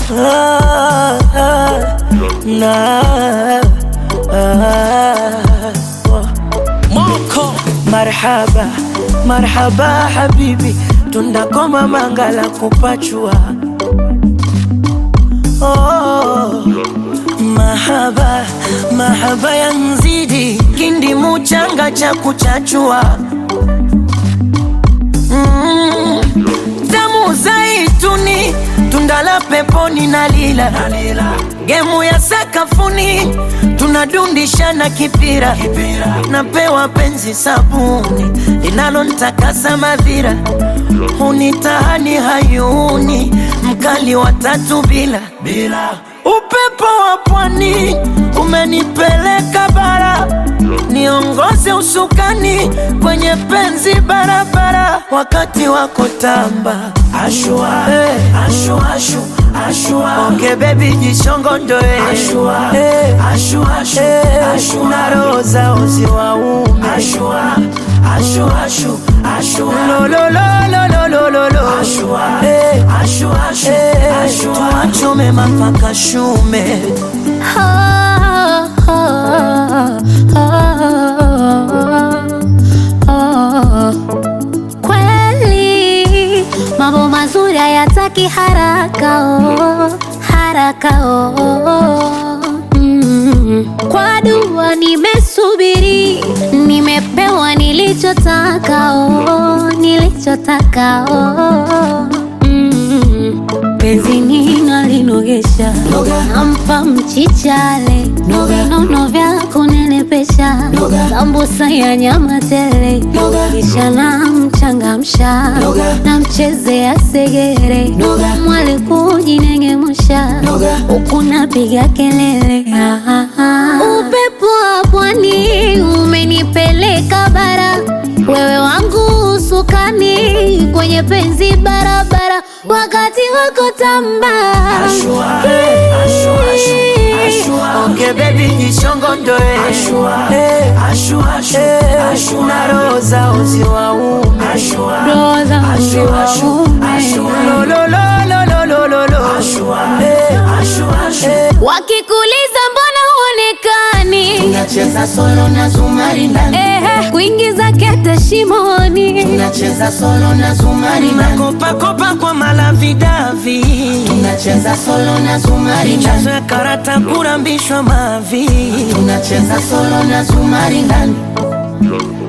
ah, ah, na ah, oh. Moko Marhaba, marhaba habibi, tundakoma mangala kupachua. Oh, mahaba, mahaba ya nzidi, kindi muchanga cha kuchachua. Mm, damu zaituni, tunda la peponi na lila, gemu ya sakafuni, tunadundishana kipira, napewa penzi sabuni linalontakasa madhira, hunitahani hayuni, mkali wa tatu bila bila upepo wa pwani umenipeleka bara, niongoze usukani kwenye penzi barabara, wakati wako tamba ashua, hey. ashua, ashu, ashua. Onge baby jishongondoe ashua, hey. ashua, ashu, hey. ashua. na roho zao ziwaume ashua, ashua, ashu, ashua. lo, lo, lo, lo, lo, lo, lo, lo. ashua, hey. ashua, ashu, hey. ashua. tuachome mapaka shume Kweli mambo mazuri hayataki haraka oh, haraka oh. Mm. Kwa dua nimesubiri, nimepewa nilichotaka oh, nilichotaka oh. Mm. Penzi nina linogesha, nampa mchichale, nono vya kunenepesha, sambusa ya nyama tele, kisha namchangamsha, namchezea segere, mwali kujinengemusha, huku napiga kelele. Ah, ah, ah. Upepo wa pwani umenipeleka bara, wewe wangu usukani kwenye penzi barabara, wakati wako tamba Ashua, hey, ashua, ashu, ashua. Onge baby jishongondoe ashua, hey, ashua, ashu, ashua. na roho zao ziwaume ashua, Roho zao ashua, ashu, ziwaume. ashua. lo, lo, lo, lo, lo, lo, lo, lo. ashua, hey, ashua, ashu. wakikuliza mbona huonekani Tunacheza solo na zumari ndani, Ehe, kuingiza kete shimoni tunacheza solo na zumari ndani, Kopa kopa kwa malavidavi tunacheza solo na zumari ndani, chazo ya karata kurambishwa mavi tunacheza solo na zumari ndani,